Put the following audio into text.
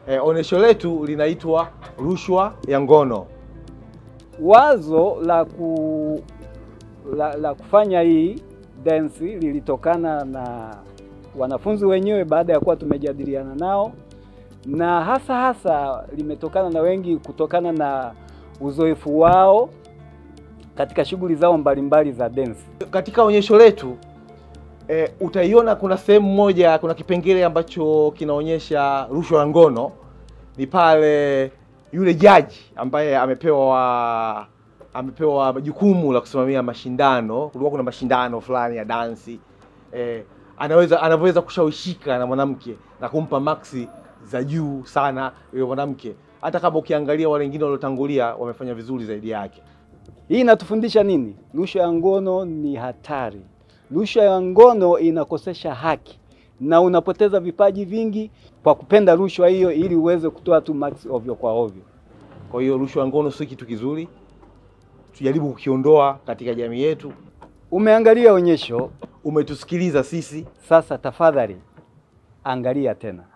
eh, onyesho letu linaitwa rushwa ya ngono. Wazo la, ku, la, la kufanya hii dance lilitokana na wanafunzi wenyewe baada ya kuwa tumejadiliana nao, na hasa hasa limetokana na wengi kutokana na uzoefu wao katika shughuli zao mbalimbali za dance. Katika onyesho letu eh, utaiona kuna sehemu moja, kuna kipengele ambacho kinaonyesha rushwa ya ngono. Ni pale yule jaji ambaye amepewa amepewa jukumu la kusimamia mashindano. Kulikuwa kuna mashindano fulani ya dansi eh, anaweza anavyoweza kushawishika na mwanamke na kumpa maksi za juu sana yule mwanamke, hata kama ukiangalia wale wengine waliotangulia wamefanya vizuri zaidi yake. Hii inatufundisha nini? Rushwa ya ngono ni hatari. Rushwa ya ngono inakosesha haki na unapoteza vipaji vingi kwa kupenda rushwa hiyo, ili uweze kutoa tu max ovyo kwa ovyo. Kwa hiyo rushwa ya ngono si kitu kizuri, tujaribu kukiondoa katika jamii yetu. Umeangalia onyesho, Umetusikiliza sisi. sasa tafadhali angalia tena.